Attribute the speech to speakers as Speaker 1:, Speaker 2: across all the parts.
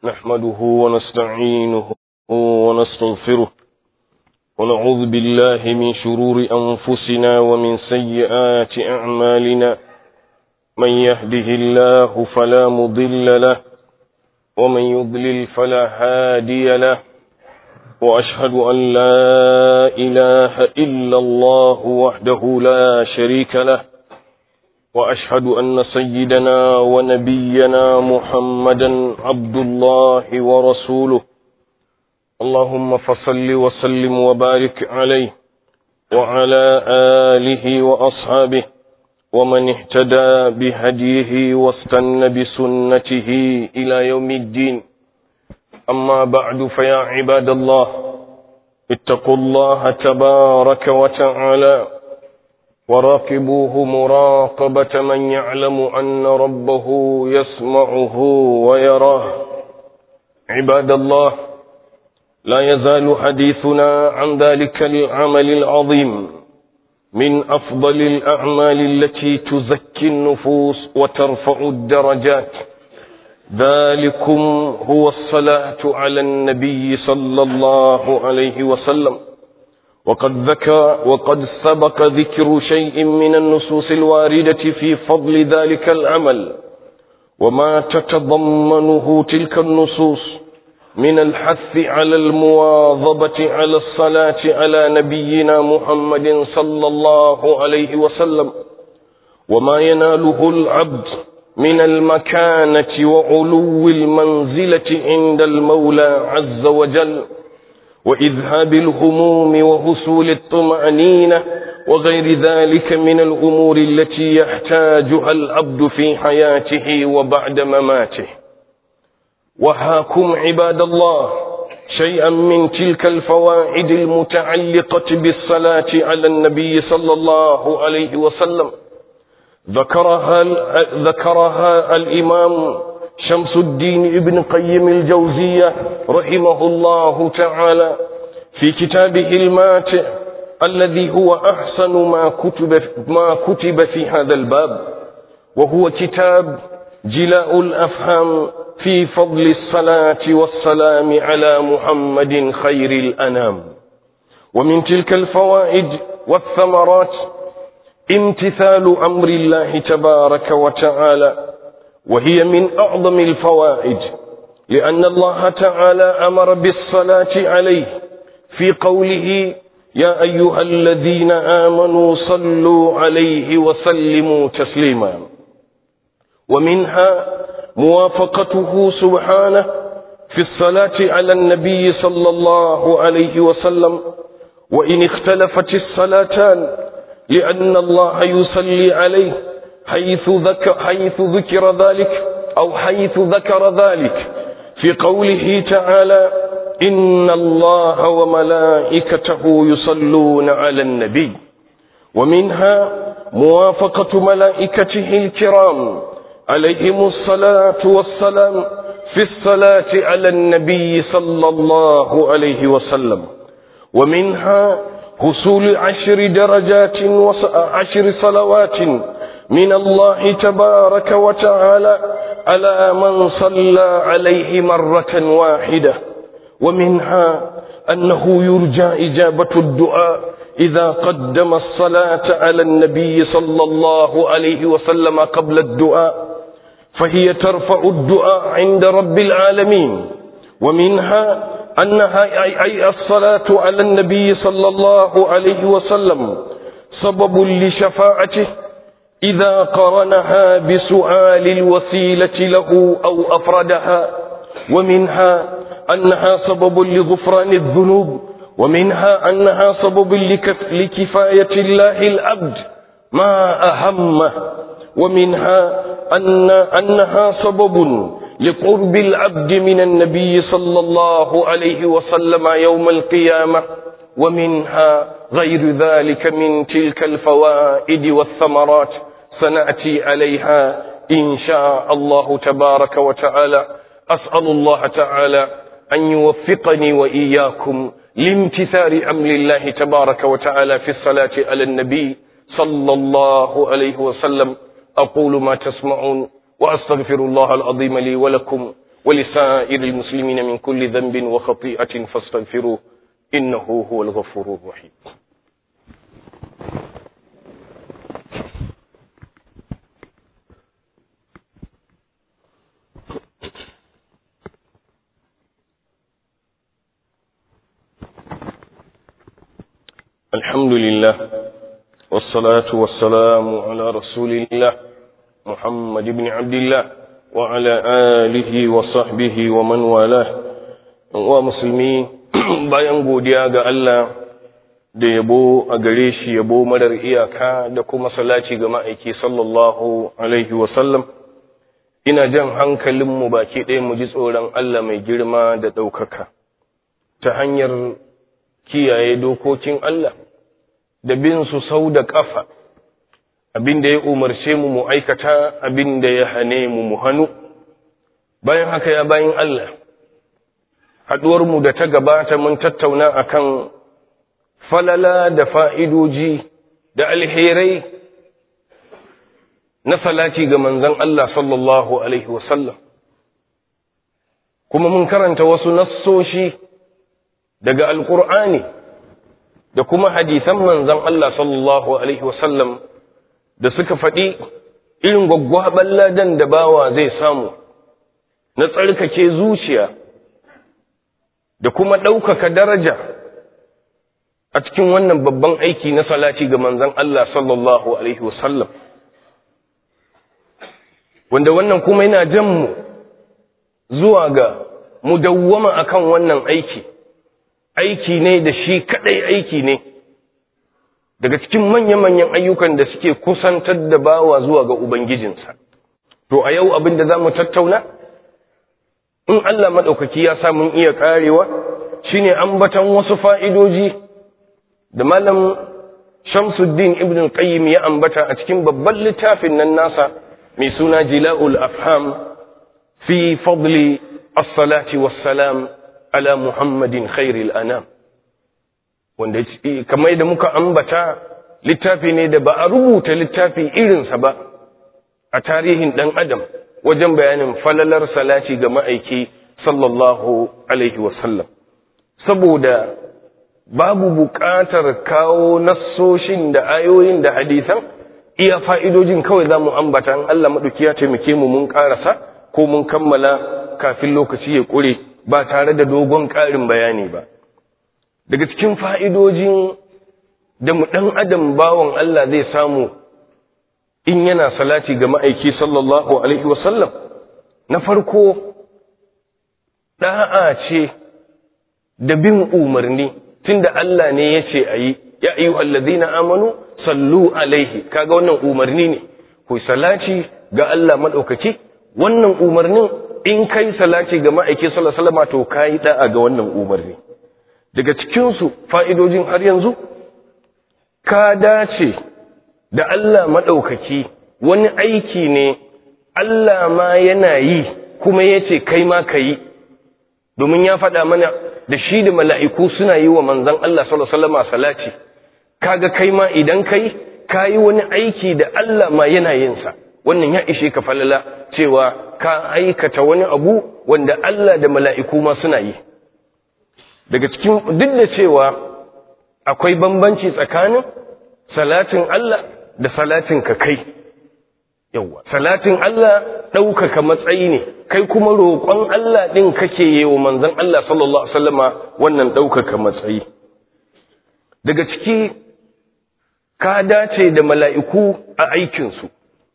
Speaker 1: نحمده ونستعينه ونستغفره ونعوذ بالله من شرور أنفسنا ومن سيئات أعمالنا من يهده الله فلا مضل له ومن يضلل فلا هادي له وأشهد أن لا إله إلا الله وحده لا شريك له وأشهد أن سيدنا ونبينا محمدا عبد الله ورسوله اللهم فصل وسلم وبارك عليه وعلى آله وأصحابه ومن اهتدى بهديه واستنى بسنته إلى يوم الدين أما بعد فيا عباد الله اتقوا الله تبارك وتعالى وراقبوه مراقبة من يعلم أن ربه يسمعه ويراه عباد الله لا يزال حديثنا عن ذلك العمل العظيم من أفضل الأعمال التي تزكي النفوس وترفع الدرجات ذلكم هو الصلاة على النبي صلى الله عليه وسلم وقد ذكر وقد سبق ذكر شيء من النصوص الواردة في فضل ذلك العمل وما تتضمنه تلك النصوص من الحث على المواظبة على الصلاة على نبينا محمد صلى الله عليه وسلم وما يناله العبد من المكانة وعلو المنزلة عند المولى عز وجل وإذهاب الهموم وحصول الطمأنينة وغير ذلك من الأمور التي يحتاجها العبد في حياته وبعد مماته وهاكم عباد الله شيئا من تلك الفوائد المتعلقة بالصلاة على النبي صلى الله عليه وسلم ذكرها, ذكرها الإمام شمس الدين ابن قيم الجوزية رحمه الله تعالى في كتابه الماتع الذي هو أحسن ما كتب, ما كتب في هذا الباب وهو كتاب جلاء الأفهام في فضل الصلاة والسلام على محمد خير الأنام ومن تلك الفوائد والثمرات امتثال أمر الله تبارك وتعالى وهي من أعظم الفوائد لأن الله تعالى أمر بالصلاة عليه في قوله يا أيها الذين آمنوا صلوا عليه وسلموا تسليما ومنها موافقته سبحانه في الصلاة على النبي صلى الله عليه وسلم وإن اختلفت الصلاتان لأن الله يصلي عليه حيث ذكر, حيث ذكر ذلك أو حيث ذكر ذلك في قوله تعالى إن الله وملائكته يصلون على النبي ومنها موافقة ملائكته الكرام عليهم الصلاة والسلام في الصلاة على النبي صلى الله عليه وسلم ومنها حصول عشر درجات وعشر صلوات من الله تبارك وتعالى على من صلى عليه مرة واحدة ومنها أنه يرجى إجابة الدعاء إذا قدم الصلاة على النبي صلى الله عليه وسلم قبل الدعاء فهي ترفع الدعاء عند رب العالمين ومنها أنها أي الصلاة على النبي صلى الله عليه وسلم سبب لشفاعته إذا قرنها بسؤال الوسيلة له أو أفردها ومنها أنها سبب لغفران الذنوب ومنها أنها سبب لكفاية الله العبد ما أهمه ومنها أن أنها سبب لقرب العبد من النبي صلى الله عليه وسلم يوم القيامة ومنها غير ذلك من تلك الفوائد والثمرات سنأتي عليها إن شاء الله تبارك وتعالى أسأل الله تعالى أن يوفقني وإياكم لامتثال أمر الله تبارك وتعالى في الصلاة على النبي صلى الله عليه وسلم أقول ما تسمعون وأستغفر الله العظيم لي ولكم ولسائر المسلمين من كل ذنب وخطيئة فاستغفروه إنه هو الغفور الرحيم الحمد لله والصلاة والسلام على رسول الله محمد بن عبد الله وعلى آله وصحبه ومن والاه ومسلمين bayan godiya ga Allah da yabo a gare shi yabo marar iyaka da kuma salaci ga ma'aiki sallallahu alaihi wasallam ina jan hankalinmu baki ɗaya mu ji tsoron Allah mai girma da ɗaukaka ta hanyar kiyaye dokokin Allah da bin su sau da ƙafa abin da ya umarce mu mu aikata abin da ya hane mu mu hannu bayan haka ya bayan Allah haɗuwarmu da ta gabata mun tattauna akan falala da fa'idoji da alherai na salati ga manzan Allah sallallahu Alaihi wasallam kuma mun karanta wasu nassoshi daga alƙur'ani da kuma hadisan manzan Allah sallallahu Alaihi wasallam da suka faɗi irin gwaggwaɓar ladan da bawa zai samu na tsarkake zuciya da kuma ɗaukaka daraja a cikin wannan babban aiki na salati ga manzan Allah sallallahu Alaihi wasallam wanda wannan kuma yana jan mu zuwa ga mu dawwama akan wannan aiki aiki ne da shi kadai aiki ne daga cikin manya-manyan ayyukan da suke kusantar da bawa zuwa ga ubangijinsa to a yau abin da za mu tattauna in Allah maɗaukaki ya sa mun iya ƙarewa shine ambatan wasu fa'idoji da malam shamsuddin ibn qayyim ya ambata a cikin babban littafin nan nasa mai suna jila'ul afham fi fadli as-salati was-salam ala muhammadin khairil anam wanda kamar da muka ambata littafi ne da ba a rubuta littafi irinsa ba a tarihin dan adam wajen bayanin falalar salati ga ma'aiki sallallahu alaihi wasallam saboda babu buƙatar kawo nassoshin da ayoyin da hadisan iya fa'idojin kawai za mu ambata Allah maɗauki ya taimake mu mun ƙarasa ko mun kammala kafin lokaci ya ƙure ba tare da dogon ƙarin bayani ba daga cikin fa'idojin da mu ɗan adam bawan Allah zai samu in yana salati ga ma'aiki sallallahu Alaihi wasallam na farko ɗa'a ce da bin umarni tunda Allah ne ya ce a yi ya ayu allazina amanu sallu alaihi kaga wannan umarni ne ku salati ga Allah maɗaukaki wannan umarnin in kai salati ga ma'aiki sallallahu alaihi wasallam to kai da'a ga wannan umarni daga cikin su fa'idojin har yanzu ka dace da Allah maɗaukaki wani aiki ne Allah ma yana yi kuma yace kai ma kai domin ya faɗa mana da shi da mala'iku suna yi wa manzon Allah sallallahu alaihi wasallam salati kaga kai ma idan kai kayi wani aiki da Allah ma yana yin sa wannan ya ishe ka falala cewa ka aikata wani abu wanda Allah da mala'iku ma suna yi daga cikin duk da cewa akwai bambanci tsakanin salatin Allah da salatin ka kai yawa salatin Allah ɗaukaka matsayi ne kai kuma roƙon Allah ɗin kake yi wa manzon Allah sallallahu alaihi wasallama wannan ɗaukaka matsayi daga ciki ka dace da mala'iku a aikinsu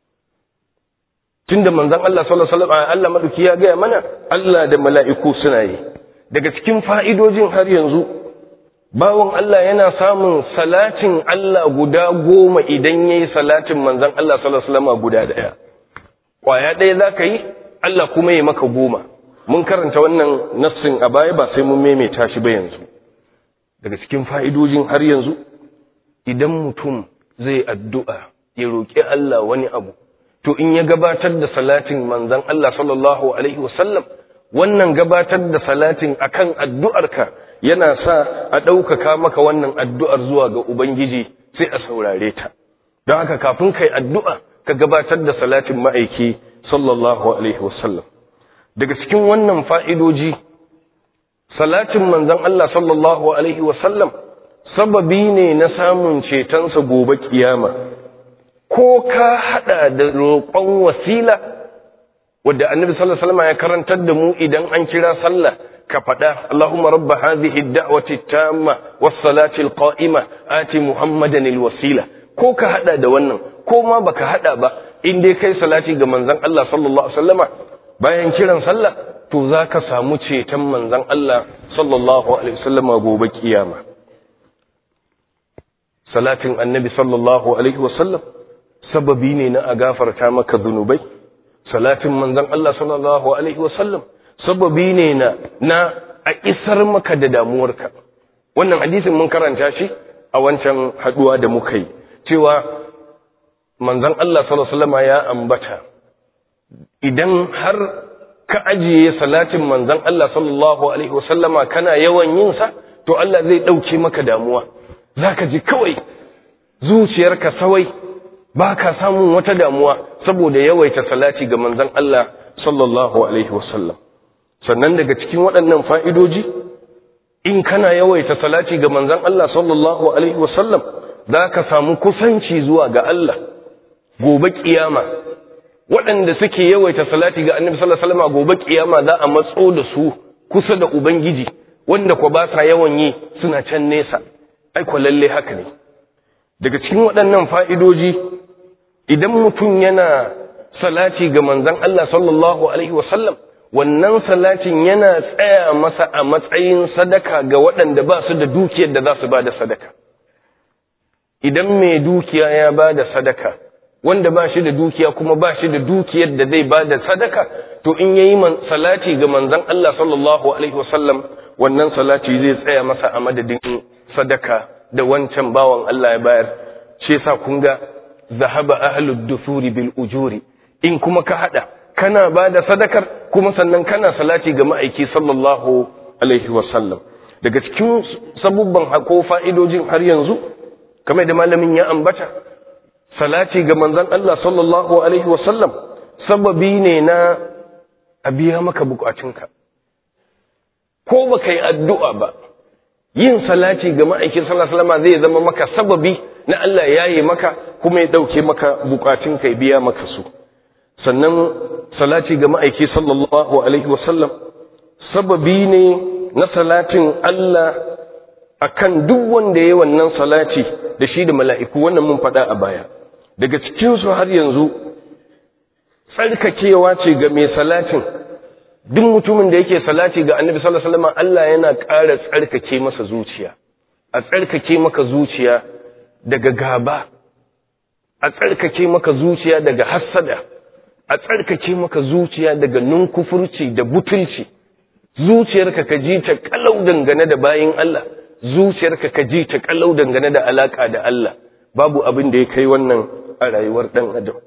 Speaker 1: tunda manzon Allah sallallahu alaihi wasallam Allah madauki ya gaya mana Allah da mala'iku suna yi daga cikin fa'idojin har yanzu bawon Allah yana samun salatin Allah guda goma idan yayi salatin manzon Allah sallallahu alaihi wasallam guda daya kwaya daya zaka yi Allah kuma ya maka goma mun karanta wannan nassin a baya ba sai mun maimaita shi ba yanzu daga cikin fa'idojin har yanzu idan mutum zai addu'a ya roƙi Allah wani abu to in ya gabatar da salatin manzan Allah sallallahu Alaihi wasallam wannan gabatar da salatin akan addu'arka yana sa a ɗaukaka maka wannan addu'ar zuwa ga Ubangiji sai a saurare ta don haka kafin kai addu'a ka gabatar da salatin ma'aiki sallallahu Alaihi wasallam daga cikin wannan fa'idoji salatin manzon Allah sallallahu alaihi wasallam sababi ne na samun cetonsa gobe kiyama ko ka hada da roƙon wasila wadda annabi sallallahu alaihi wasallam ya karantar da mu idan an kira sallah ka faɗa Allahumma rabba hadhihi ad-da'wati at-tamma was-salati al-qa'ima ati Muhammadan al-wasila ko ka hada da wannan ko ma baka hada ba in dai kai salati ga manzon Allah sallallahu alaihi wasallama bayan kiran sallah to zaka samu ceton manzon Allah sallallahu alaihi wasallama gobe kiyama salatin annabi sallallahu alaihi wasallam sababi ne na a gafarta maka zunubai salatin manzon Allah sallallahu alaihi wasallam sababi ne na na a isar maka da damuwarka wannan hadisin mun karanta shi a wancan haduwa da muka yi cewa manzon Allah sallallahu alaihi wasallam ya ambata idan har ka ajiye salatin manzon Allah sallallahu alaihi wasallama kana yawan yin sa to Allah zai dauke maka damuwa zaka ji kawai zuciyarka sawai baka samun wata damuwa saboda yawaita salati ga manzon Allah sallallahu alaihi wasallam sannan daga cikin waɗannan fa'idoji in kana yawaita salati ga manzon Allah sallallahu alaihi wasallam zaka samu kusanci zuwa ga Allah gobe kiyama waɗanda suke yawaita salati ga annabi sallallahu alaihi wasallam gobe kiyama za a matso da su kusa da ubangiji wanda ko ba sa yawan yi suna can nesa ai ko lalle haka ne daga cikin waɗannan fa'idoji idan mutum yana salati ga manzon Allah sallallahu alaihi wasallam wannan salatin yana tsaya masa a matsayin sadaka ga waɗanda ba su da dukiyar da za su ba da sadaka idan mai dukiya ya ba da sadaka wanda ba shi da dukiya kuma ba shi da dukiyar da zai ba da sadaka to in yayi salati ga manzon Allah sallallahu alaihi wasallam wannan salati zai tsaya masa a madadin sadaka da wancan bawan Allah ya bayar shi yasa kun ga zahaba ahlud dusuri bil ujuri in kuma ka hada kana ba da sadakar kuma sannan kana salati ga ma'aiki sallallahu alaihi wasallam daga cikin sabubban hako fa'idojin har yanzu kamar da malamin ya ambata salati ga manzon Allah sallallahu alaihi wasallam sababi ne na a biya maka bukatunka ko baka yi addu'a ba yin salati ga ma'aikin sallallahu alaihi wasallam zai zama maka sababi na Allah yayi maka kuma ya dauke maka bukatunka ya biya maka su sannan salati ga ma'aiki sallallahu alaihi wasallam sababi ne na salatin Allah akan duk wanda ya wannan salati da shi da mala'iku wannan mun faɗa a baya daga cikinsu har yanzu tsarkakewa ce ga mai salatin duk mutumin da yake salati ga annabi sallallahu alaihi wasallam Allah yana ƙara tsarkake masa zuciya a tsarkake maka zuciya daga gaba a tsarkake maka zuciya daga hassada a tsarkake maka zuciya daga nunkufurci da butulci zuciyarka ka ji ta kalau dangane da bayin Allah zuciyarka ka ji ta kalau dangane da alaka da Allah babu abin da ya kai wannan a rayuwar dan adam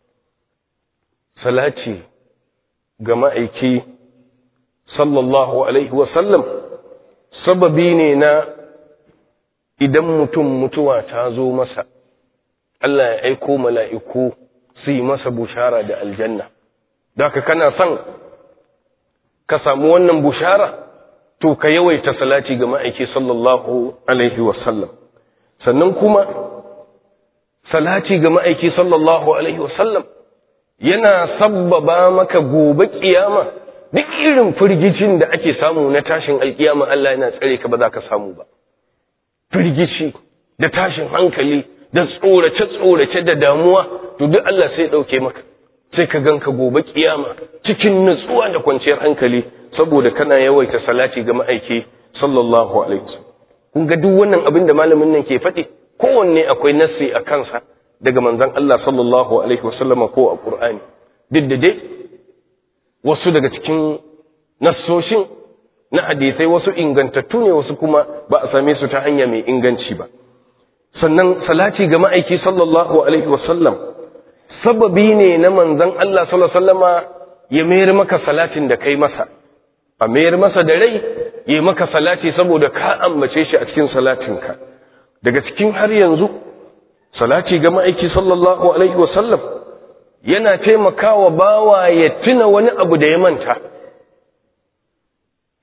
Speaker 1: salati ga ma'aiki sallallahu alaihi wasallam sababi ne na idan mutum mutuwa ta zo masa Allah ya aiko mala'iku su yi masa bushara da aljanna da ka kana son ka samu wannan bushara to ka yawaita salati ga ma'aiki sallallahu alaihi wasallam sannan kuma salati ga ma'aiki sallallahu alaihi wasallam yana sabbaba maka gobe kiyama duk irin firgicin da ake samu na tashin alkiyama Allah yana tsare ka ba za ka samu ba firgici da tashin hankali da tsorace-tsorace da damuwa to duk Allah sai ɗauke maka sai ka ganka gobe kiyama cikin nutsuwa da kwanciyar hankali saboda kana yawaita salati ga ma'aiki sallallahu alaihi wasallam kun ga duk wannan abin da malamin nan ke faɗi kowanne akwai nassi a kansa daga manzon Allah sallallahu alaihi wasallam ko a Qur'ani duk da dai wasu daga cikin nassoshin na hadisai wasu ingantattu ne wasu kuma ba a same su ta hanya mai inganci ba sannan salati ga ma'aiki sallallahu alaihi wasallam sababi ne na manzon Allah sallallahu alaihi wasallama ya mayar maka salatin da kai masa a mayar masa da rai ya maka salati saboda ka ambace shi a cikin salatinka daga cikin har yanzu salati ga ma'aiki sallallahu alaihi wasallam yana taimakawa bawa ya tuna wani abu da ya manta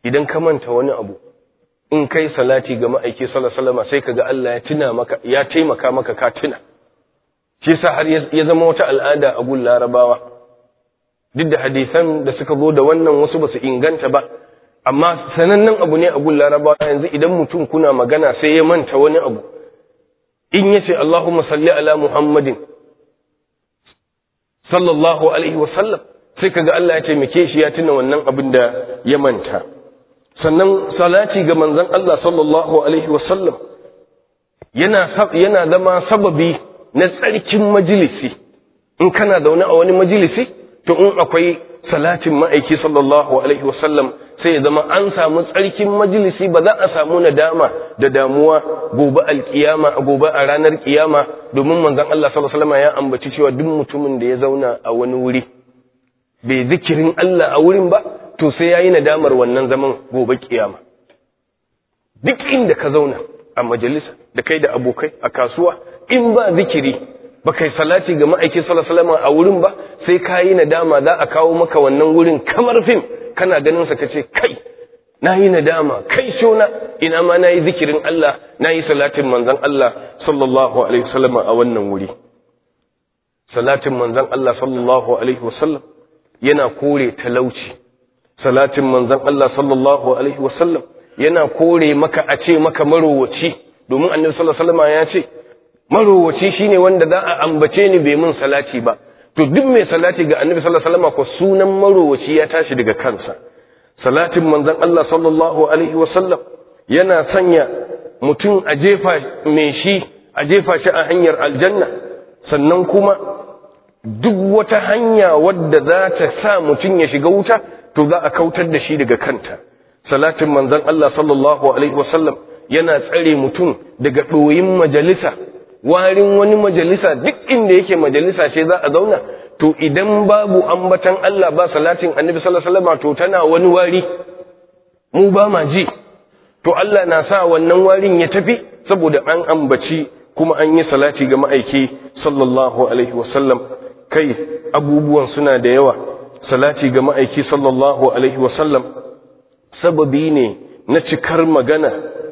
Speaker 1: idan ka manta wani abu in kai salati ga ma'aiki sallallahu sai kaga Allah ya tuna maka ya taimaka maka ka tuna shi yasa har ya zama wata al'ada a gun larabawa duk da hadisan da suka zo da wannan wasu ba su inganta ba amma sanannen abu ne a gun larabawa yanzu idan mutum kuna magana sai ya manta wani abu in yace Allahumma salli ala Muhammadin sallallahu alaihi wasallam sai kaga Allah ya taimake shi ya tuna wannan abin da ya manta sannan salati ga manzon Allah sallallahu alaihi wasallam yana yana zama sababi na tsarkin majalisi in kana zaune a wani majalisi to in akwai salatin ma'aiki sallallahu alaihi wasallam sai ya zama an samu tsarkin majalisi ba za a samu nadama da damuwa gobe alkiyama a gobe a ranar kiyama domin manzon Allah sallallahu alaihi wasallam ya ambaci cewa duk mutumin da ya zauna a wani wuri bai zikirin Allah a wurin ba to sai yayi nadamar wannan zaman gobe kiyama duk inda ka zauna a majalisa da kai da abokai a kasuwa in ba zikiri ba kai salati ga ma'aikin sallallahu a wurin ba sai ka yi nadama za a kawo maka wannan wurin kamar fim kana ganin sa kace kai na yi nadama kai shona ina ma na yi zikirin Allah na yi salatin manzon Allah sallallahu alaihi wasallam a wannan wuri salatin manzon Allah sallallahu alaihi wasallam yana kore talauci salatin manzon Allah sallallahu alaihi wasallam yana kore maka a ce maka marowaci domin annabi sallallahu alaihi wasallam ya ce marowaci shine wanda za a ambace ni bai mun salati ba to duk mai salati ga annabi sallallahu alaihi wasallam ko sunan marowaci ya tashi daga kansa salatin manzon Allah sallallahu alaihi wasallam yana sanya mutum a jefa mai shi a jefa shi a hanyar aljanna sannan kuma duk wata hanya wadda za ta sa mutum ya shiga wuta to za a kautar da shi daga kanta salatin manzon Allah sallallahu alaihi wasallam yana tsare mutum daga ɗoyin majalisa warin wani majalisa duk inda yake majalisa ce za a zauna to idan babu ambatan Allah ba salatin annabi sallallahu alaihi wasallam to tana wani wari mu ba ma ji to Allah na sa wannan warin ya tafi saboda an ambaci kuma an yi salati ga ma'aiki sallallahu alaihi wasallam kai abubuwan suna da yawa salati ga ma'aiki sallallahu alaihi wasallam sababi ne na cikar magana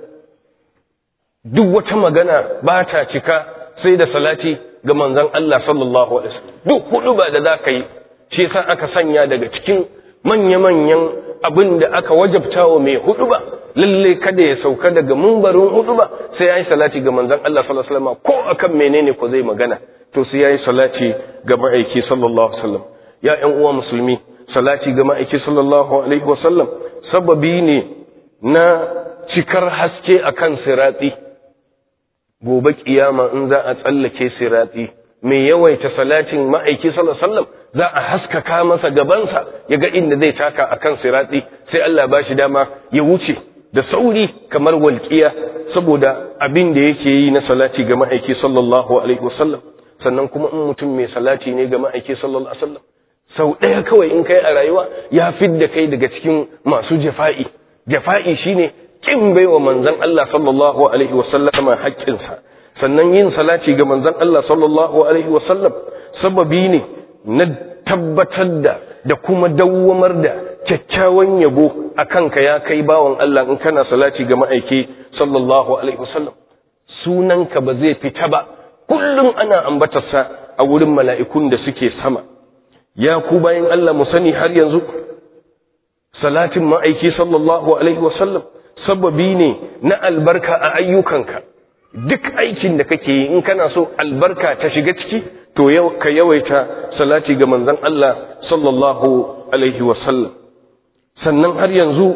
Speaker 1: duk wata magana ba ta cika sai da salati ga manzon Allah sallallahu alaihi wasallam duk hudu ba da zaka yi shi yasa aka sanya daga cikin manya-manyan abin da aka wajabta wa mai hudu ba lalle kada ya sauka daga mumbarin hudu ba sai yayi salati ga manzon Allah sallallahu alaihi wasallam ko akan menene ko zai magana to sai yayi salati ga ma'aiki sallallahu alaihi wasallam ya ƴan uwa musulmi salati ga ma'aiki sallallahu alaihi wasallam sababi ne na cikar haske akan sirati gobe kiyama in za a tsallake sirati mai yawaita salatin ma'aiki sallallahu alaihi wasallam za a haskaka masa gabansa ya ga inda zai taka akan sirati sai Allah ba shi dama ya wuce da sauri kamar walƙiya saboda abin da yake yi na salati ga ma'aiki sallallahu alaihi wasallam sannan kuma in mutum mai salati ne ga ma'aiki sallallahu alaihi wasallam sau ɗaya kawai in kai a rayuwa ya fidda kai daga cikin masu jafa'i jafa'i shine kin baiwa manzon Allah sallallahu alaihi wasallama haƙƙinsa sannan yin salati ga manzon Allah sallallahu alaihi wasallam sababi ne na tabbatar da da kuma dawwamar da kyakkyawan yabo akan ka ya kai bawan Allah in kana salati ga ma'aiki sallallahu alaihi wasallam sunanka ba zai fita ba kullum ana ambatarsa a wurin mala'ikun da suke sama ya ku bayan Allah mu sani har yanzu salatin ma'aiki sallallahu alaihi wasallam sababi ne na albarka a ayyukanka duk aikin da kake yi in kana so albarka ta shiga ciki to yau ka yawaita salati ga manzon Allah sallallahu alaihi wasallam sannan har yanzu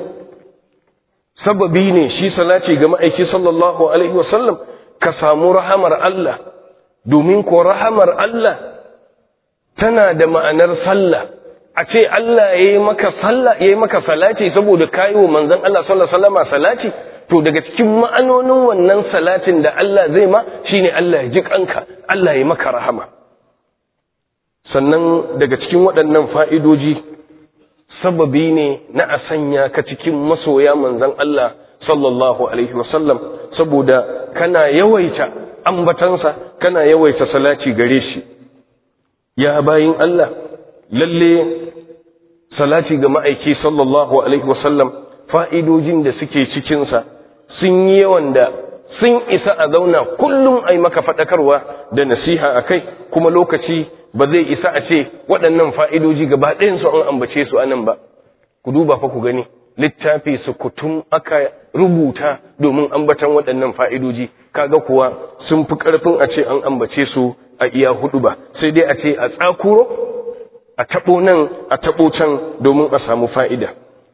Speaker 1: sababi ne shi salati ga ma'aiki sallallahu alaihi wasallam ka samu rahamar Allah domin ko rahamar Allah tana da ma'anar sallah a ce Allah ya yi maka sallah ya yi maka salati saboda kayi wa manzon Allah sallallahu alaihi wasallam salati to daga cikin ma'anonin wannan salatin da Allah zai ma shine Allah ya ji kanka Allah ya maka rahama sannan daga cikin waɗannan fa'idoji sababi ne na a sanya ka cikin masoya manzon Allah sallallahu alaihi wasallam saboda kana yawaita ambatansa kana yawaita salati gare shi ya bayin Allah lalle salati ga ma'aiki sallallahu alaihi wasallam fa'idojin da suke cikinsa sun yi yawan da sun isa a zauna kullum a yi maka faɗakarwa da nasiha a kai kuma lokaci ba zai isa a ce waɗannan fa'idoji gaba ɗayansu an ambace su anan ba ku duba fa ku gani littafi su kutum aka rubuta domin ambatan waɗannan fa'idoji kaga kuwa sun fi ƙarfin a ce an ambace su a iya hudu ba sai dai a ce a tsakuro a taɓo nan a taɓo can domin a samu fa'ida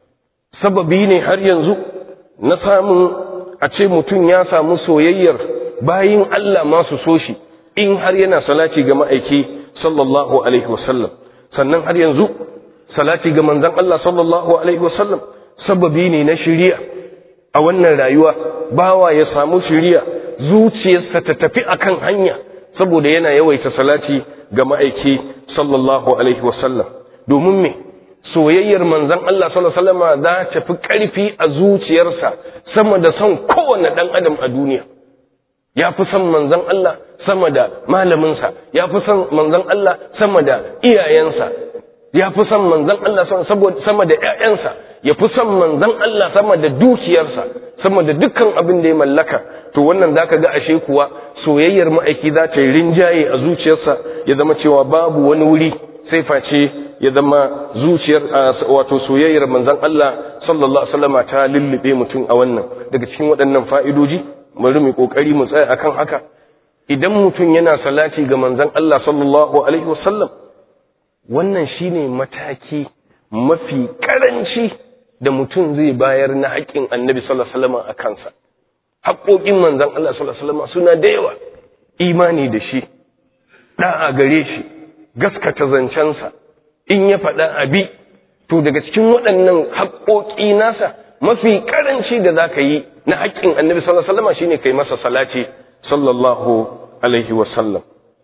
Speaker 1: sababi ne har yanzu na samun a ce mutum ya samu soyayyar bayin Allah masu so shi in har yana salati ga ma'aiki sallallahu alaihi wasallam sannan har yanzu salati ga manzan Allah sallallahu alaihi wasallam sababi ne na shiriya a wannan rayuwa bawa ya samu shiriya zuciyarsa ta tafi akan hanya saboda yana yawaita salati ga ma'aiki sallallahu alaihi wasallam domin me soyayyar manzan Allah sallallahu alaihi wasallam za ta fi ƙarfi a zuciyarsa sama da son kowane ɗan adam a duniya ya fi son manzan Allah sama da malaminsa ya fi son manzan Allah sama da iyayensa ya fi son manzan Allah sama da ‘ya'yansa ya fi son manzan Allah sama da dukiyarsa sama da dukkan abin da ya mallaka to wannan za ka ga ashe kuwa soyayyar ma'aiki za ta yi rinjaye a zuciyarsa ya zama cewa babu wani wuri sai face ya zama zuciyar wato soyayyar manzan Allah sallallahu alaihi wasallam ta lullube mutum a wannan daga cikin waɗannan fa'idoji bari mu kokari mu tsaya akan haka idan mutum yana salati ga manzan Allah sallallahu alaihi wasallam wannan shine mataki mafi karanci da mutum zai bayar na haƙƙin annabi sallallahu alaihi wasallam a kansa haƙoƙin manzan Allah sallallahu alaihi wasallam suna da yawa imani da shi da'a gare shi gaskata zancensa in ya faɗa abi to daga cikin waɗannan haƙoƙi nasa mafi karanci da za ka yi na haƙƙin annabi sallallahu alaihi wasallam shine kai masa salati sallallahu alaihi wasallam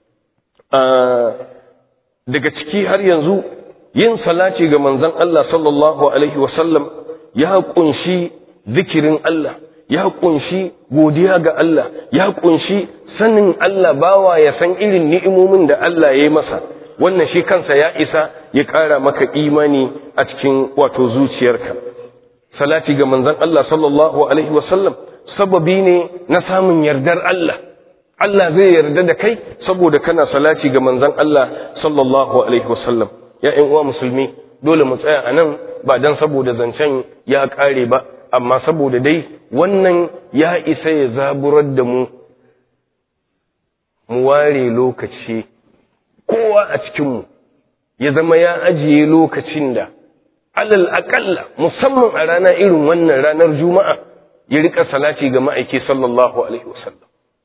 Speaker 1: daga ciki har yanzu yin salati ga manzon Allah sallallahu alaihi wasallam ya kunshi zikirin Allah ya kunshi godiya ga Allah ya kunshi sanin Allah bawa ya san irin ni'imomin da Allah ya yi masa wannan shi kansa ya isa ya ƙara maka imani a cikin wato zuciyarka salati ga manzon Allah sallallahu alaihi wasallam sababi ne na samun yardar Allah Allah zai yarda da kai saboda kana salati ga manzon Allah sallallahu alaihi wasallam ya ƴan uwa musulmi dole mu tsaya anan ba dan saboda zancen ya ƙare ba amma saboda dai wannan ya isa ya zaburar da mu mu ware lokaci kowa a cikinmu ya zama ya ajiye lokacin da alal aƙalla musamman a rana irin wannan ranar juma'a ya rika salati ga ma'aiki sallallahu alaihi wasallam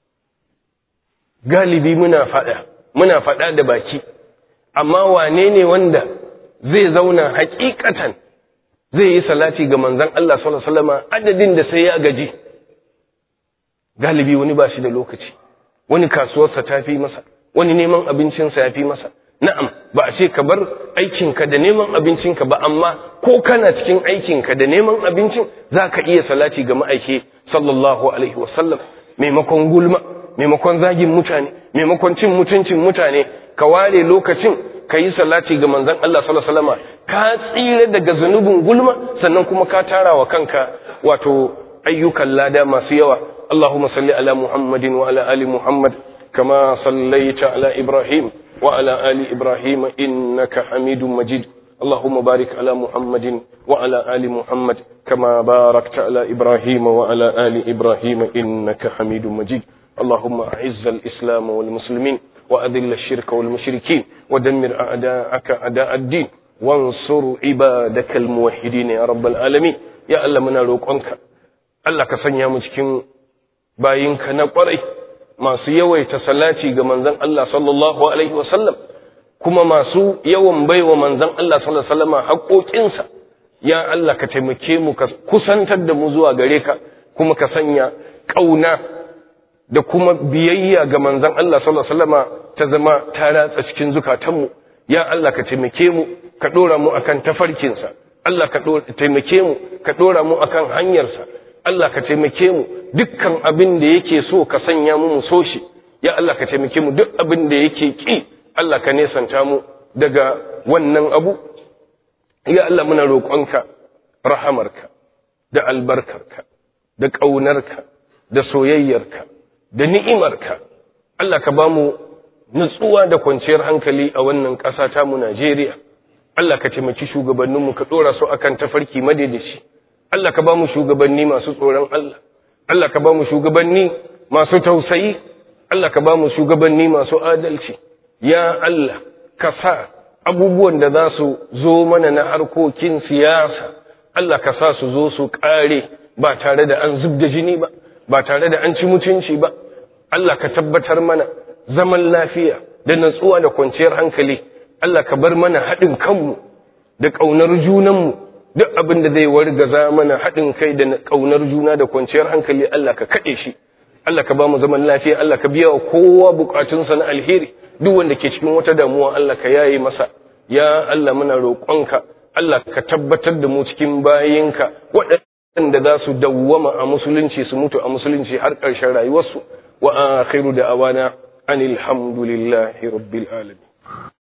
Speaker 1: galibi muna faɗa muna faɗa da baki amma wane ne wanda zai zauna hakikatan zai yi salati ga manzon Allah sallallahu alaihi wasallam adadin da sai ya gaji galibi wani ba shi da lokaci wani kasuwarsa ta fi masa wani neman abincinsa ya fi masa na'am ba a ce ka bar aikinka da neman abincinka ba amma ko kana cikin aikinka da neman abincin za ka iya salati ga ma'aiki sallallahu alaihi wasallam maimakon gulma maimakon zagin mutane maimakon cin mutuncin mutane ka ware lokacin ka yi salati ga manzon Allah sallallahu alaihi wasallam ka tsira daga zunubin gulma sannan kuma ka tara wa kanka wato ayyukan lada masu yawa Allahumma salli ala Muhammadin wa ala ali Muhammad kama sallaita ala Ibrahim wa ala ali Ibrahim innaka Hamidum Majid اللهم بارك على محمد وعلى آل محمد كما باركت على إبراهيم وعلى آل إبراهيم إنك حميد مجيد اللهم أعز الإسلام والمسلمين وأذل الشرك والمشركين ودمر أعداءك أعداء الدين وانصر عبادك الموحدين يا رب العالمين يا الله منا روقنك الله كسنيا mu cikin bayinka na kwarai masu yawaita salati ga manzon Allah sallallahu alaihi wasallam kuma masu yawan baiwa manzon Allah sallallahu alaihi wasallam haƙoƙinsa ya Allah ka taimake mu ka kusantar da mu zuwa gare ka kuma ka sanya ƙauna da kuma biyayya ga manzon Allah sallallahu alaihi wasallam ta zama ta ratsa cikin zukatanmu ya Allah ka taimake mu ka dora mu akan tafarkinsa Allah ka taimake mu ka dora mu akan hanyarsa Allah ka taimake mu dukkan abin da yake so ka sanya mu mu so shi ya Allah ka taimake mu duk abin da yake ki Allah ka nesanta mu daga wannan abu ya Allah muna roƙonka rahamarka da albarkarka da ƙaunarka da soyayyarka da ni'imarka Allah ka ba mu nutsuwa da kwanciyar hankali a wannan ƙasa ta mu Najeriya Allah ka taimaki shugabanninmu ka ɗora su akan tafarki madaidaci Allah ka ba mu shugabanni masu tsoron Allah Allah ka ba mu shugabanni masu tausayi Allah ka ba mu shugabanni masu adalci ya Allah ka sa abubuwan da za su zo mana na harkokin siyasa Allah ka sa su zo su ƙare ba tare da an zub da jini ba ba tare da an ci mutunci ba Allah ka tabbatar mana zaman lafiya da natsuwa da kwanciyar hankali Allah ka bar mana haɗin kanmu da ƙaunar junanmu duk abin da zai wargaza mana haɗin kai da ƙaunar juna da kwanciyar hankali Allah ka kaɗe shi Allah ka ba mu zaman lafiya Allah ka biya wa kowa bukatunsa na alheri duk wanda ke cikin wata damuwa Allah ka yaye masa ya Allah muna roƙonka Allah ka tabbatar da mu cikin bayinka waɗanda za su dawwama a musulunci su mutu a musulunci har ƙarshen rayuwarsu wa akhiru da awana anil hamdulillahi rabbil alamin